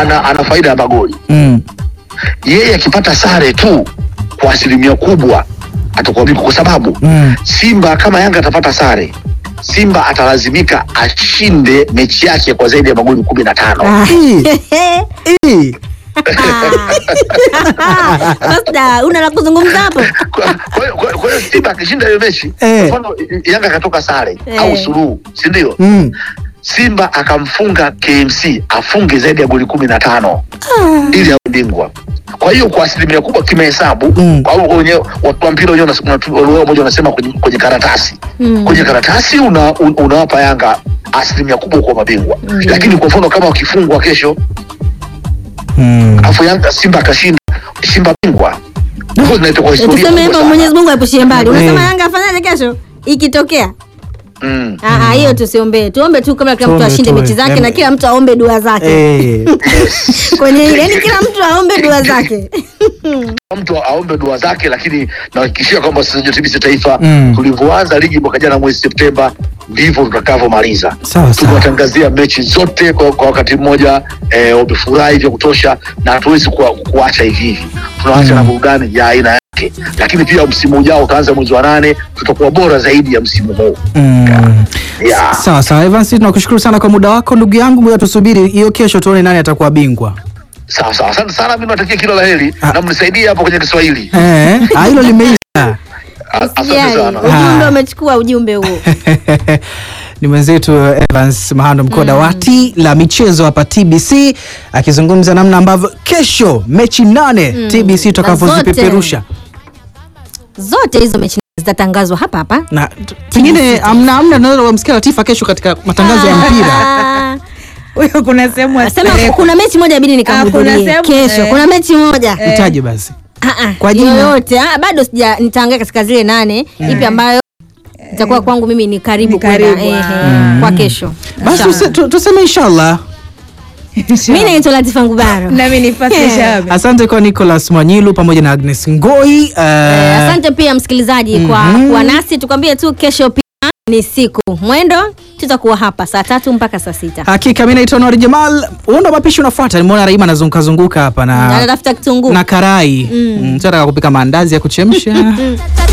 ana, ana faida ya magoli Mm. yeye akipata sare tu kwa asilimia kubwa atakuwa bingwa, kwa sababu Mm. Simba kama Yanga atapata sare, Simba atalazimika ashinde mechi yake kwa zaidi ya magoli kumi na tano. Ah. Eh, Sasa una la kuzungumza hapo? Kwa- kwa hiyo- kwa kwa hiyo Simba akishinda hiyo mechi, Eh. kwa mfano Yanga akatoka sare Eh. au suluhu, si ndio? mm. Simba akamfunga KMC afunge zaidi ya goli kumi na tano ili awe bingwa. Kwa hiyo kwa asilimia kubwa kimahesabu Mm. au wenye watu wa mpira wenyewe wanasema- watu- wao moja wanasema kwenye, kwenye karatasi Mm. kwenye karatasi una, un, unawapa Yanga asilimia kubwa kwa mabingwa lakini kwa mfano kama wakifungwa kesho Mm. afu Yanga Simba akashinda Simba bingwa Hivyo zinaitwa kwa historia Tuseme kubwa hivyo sana. Mwenyezi Mungu aepushie mbali. Unasema Eh. Yanga afanyaje kesho ikitokea? Mm. Ah, ah, hiyo tusiombee. Tuombe tu kama kila mtu Tuombe, ashinde tuombe. mechi zake na Yaani- kila mtu aombe dua zake. Eh. Kwenye ile yani kila mtu aombe dua zake. mtu aombe dua zake, lakini nahakikishia kwamba sisi JTBC Taifa Mm. tulivyoanza ligi mwaka jana mwezi Septemba ndivyo tutakavyomaliza. Sawa, sawa. Tumewatangazia mechi zote kwa, kwa wakati mmoja eh, wamefurahi vya kutosha, na hatuwezi kuwa- kuacha hivi hivi, tunaacha Mm. na burudani ya aina yake, lakini pia msimu ujao utaanza mwezi wa nane, tutakuwa bora zaidi ya msimu huu Mm. yeah. Sawa sawa, Evans, tunakushukuru sana kwa muda wako ndugu yangu. Ngoja tusubiri hiyo kesho tuone nani atakuwa bingwa. Sawa sawa, asante sana, mimi natakia kila la heri Ah. na mnisaidie hapo kwenye Kiswahili. Eh, ah, hilo limeisha. A- Asante Usijali. sana. Ujumbe Ah. umechukua ujumbe huo. ni mwenzetu Evans Mahando mkuu wa dawati la michezo hapa TBC akizungumza namna ambavyo kesho mechi nane TBC tutakavyozipeperusha Zote hizo mechi zitatangazwa hapa hapa. na t- pengine amna amna tunaweza kumsikia Latifa kesho katika matangazo ya mpira. Ah. huyo kuna sehemu Sema asipelekwe. kuna mechi moja bidi kuna nikamhudhurie sehemu, kesho. eh. Kuna mechi moja. Itaje basi. Ah, ah, Kwa jina? yoyote ah, bado sija nitaangalia katika zile nane ipi ambayo itakuwa kwangu mimi ni karibu Ni kwenda karibu, ehe, ah. kwa kesho. Basi Inshallah. tuse- tu- tuseme inshallah. Mimi naitwa Latifa Ngubaro. nami ni Fatma Shahabi. Asante kwa Nicholas Mwanyilu pamoja na Agnes Ngoi. Eh, eh, Asante pia msikilizaji kwa Mhm. kuwa nasi, tukwambie tu kesho pia ni siku mwendo, tutakuwa hapa saa tatu mpaka saa sita. Hakika mimi naitwa Nori Jamal. Uonda mapishi unafuata. Nimeona Raima anazunguka zunguka hapa na Anatafuta kitunguu. na karai. Mm. Tunataka kupika maandazi ya kuchemsha.